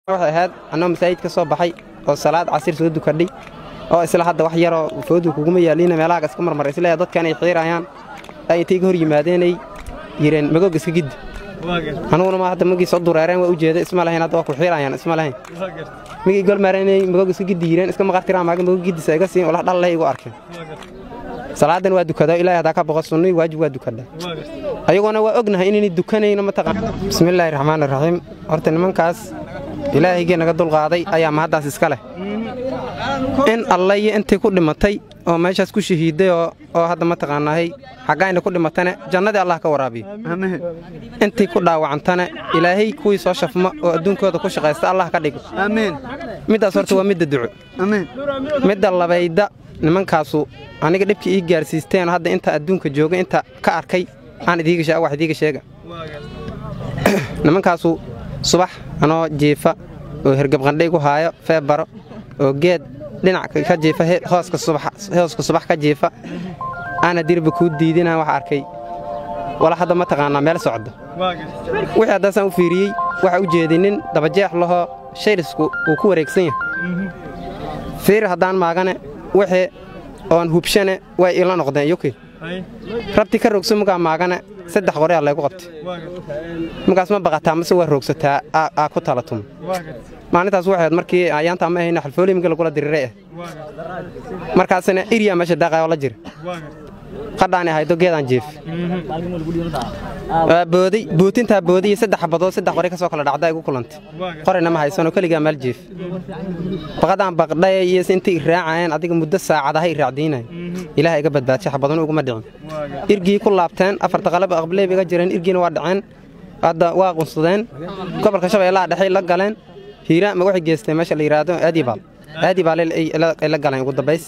waxay ahayd annoo masaajid ka soo baxay oo salaad casir soo dukadhay oo isla hadda wax yaroo foodu kuguma yaaliina meelahaga iska marmar isleeya dadkan ay xiirayaan ay intay ka hor yimaadeenay yireen magoog iska giddi anuguna ma hadda magii soo dureereen waa u jeeda isma lahayn hadda waa ku xiirayaan isma lahayn migii golmaarenay magoog iska giddi yireen iska maqartiraan maaga magoog giddisa iga siin walax dhalleh igu arkeen salaadan waa dukado ilaahay haddaa ka boqo sunnii waajib waa dukada ayagoona waa ognahay inayna dukanayno mataqaan bismillaahi raxmaani raxiim horta nimankaas ilaahaygi naga dulqaaday ayaa mahaddaas iska leh in alla iyo intii ku dhimatay oo meeshaas ku shahiidday oo hadda mataqaanaahay xaggayna ku dhimatane jannadii allah ka waraabiyo intii ku dhaawacantane ilaahay kuwii soo shafma oo adduunkooda ku shaqaysta allah ka dhigo middaas horta waa midda duco midda labayda nimankaasu aniga dhibkii ii gaarsiisteen hadda inta adduunka jooga inta ka arkay aan idiiga wax idiiga sheega nimankaasu subax anoo jiifa oo hergabqandhaygu haayo feebaro oo geed dhinac ka jiifa hooska subax ka jiifa aana dirba kuu diidinaan wax arkay wala hadda ma taqaanaa meel socdo wixii haddaasaan u fiiriyey waxa u jeeday nin dabajeex lahoo shayrisku uu ku wareegsan yahay fiir haddaan maagane wixii oon hubshane way ila noqdeen yuki rabti ka rogso mugaa maagane saddex qoreyaa laygu qabtay markaas ma baqataa mase waa roogsataa aa ku tala tuma maalintaas waxayd markii ayaantaa ma ahayna xalfooliyimka lagula diriray ah markaasna iryaa meesha daaqayoo la jira qadhaani ahaydo geedaan jiif waa booday bootintaa booday iyo saddex xabadood saddex qori ka soo kala dhacda igu kulantay qorina ma haysanoo keligaa meel jiif baqadaan baqdhay iyo intay iraacayeen adiga muddo saacadaha iraacdiinay ilaah iga badbaadshay xabaduna uguma dhicin irgii ku laabteen afarta qalaba aqbaleeb iga jireen irgiina waa dhaceen hadda waa qunsadeen gobolka shabeellaha dhexay la galeen hiira ma waxay geesteen meesha la yidhaahdo aadibaal aadibaal ay la galeen ugu dambays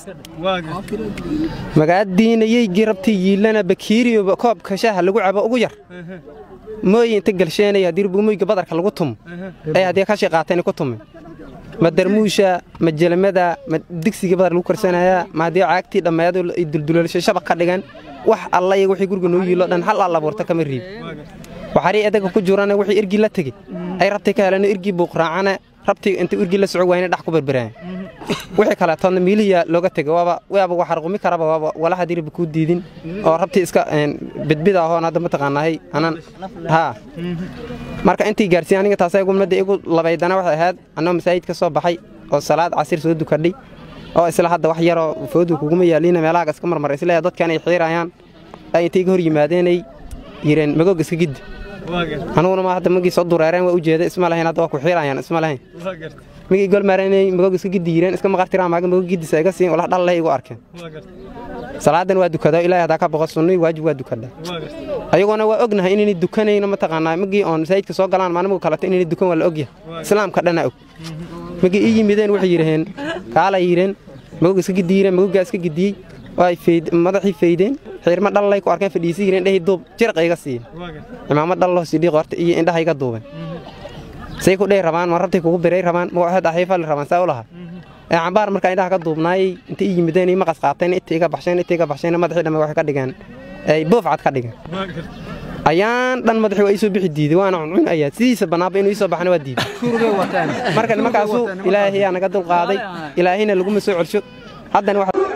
magaadiinayey girabtii yiilana bakiiriyo koobka shaaha lagu cabo ugu yar mooyi inta galsheenaya haddii rubugmoyga badarka lagu tumo ay haddii kashi qaateen ku tume ma darmuusha ma jelamada ma digsigii badar lagu karsanayaa ma haddii caagtii dhammeedo ay dulduleelsho shabaq ka dhigan wax alla iyo wixii guriga noo yiilo dhan hal alla abuurta kama riib waxarii edaga ku jirana wixii irgii la tegey ay rabtii ka heleen irgii buuqraacana rabtii inta irgii la soco wayna dhax ku berberaan wixii kaleetoodna miilihiya looga tegay waaba waaba waxarqumi karaba waaba wala haddii rabbi kuu diidin oo rabtii iska bidbid ahoon hadda mataqaanahay anan haa marka intii gaarsiin aniga taasay gumnada igu labaydana waxay ahayd annoo masaajid ka soo baxay oo salaad casir soo dukadhay oo isla hadda wax yaroo foodu kuguma yaaliina meelahaga iska marmar isleeya dadkan ay xiirayaan ay intay ka hor yimaadeenay yireen magoog iska giddi anuguna ma hadda magii soo dureereen waa u jeeda isma lahayn hadda waa ku xiirayaan isma lahayn migii golmaarenay magoog iska giddi yireen iska maqartiraan maaga magoog giddisa iga siin walax dhalleh igu arkeen salaadan waa dukado ilaahay haddaa ka boqo sunnii waajib waa dukada ayagoona waa ognahay inayna dukanayno mataqaanaa magii oon masaajidka soo galaan maalmigu kaleto inayna dukan waa la ogyahay islaamka dhanaa og magii ii yimideen waxay yidhaheen kaala yidheen magoog iska giddi yireen magoggaa iska giddiyey way madaxii faydeen xiirma dhallay ku arkeen fadhiisi yireen dhehi duub jiraq iga siiyen cimaamad dhalloo sidhii qorta iyo indhaha iga duuben say ku dhehi rabaan ma rabtay kugu biray rabaan ma waxaad axiifali rabaan saa u lahaa ee cambaar markaa indhaha ka duubnaayey inta ii yimideen ii maqas qaateen inta iga baxsheen inta iga baxsheen madaxii dhamme waxay ka dhigeen ay buufcad ka dhigeen ayaan dhan madaxii waa ii soo bixi diiday waana cuncun ayaa sidiisa bannaanba inuu ii soo baxana waa diiday marka nimankaasu ilaahay yaa naga dulqaaday ilaahayna laguma soo celsho haddana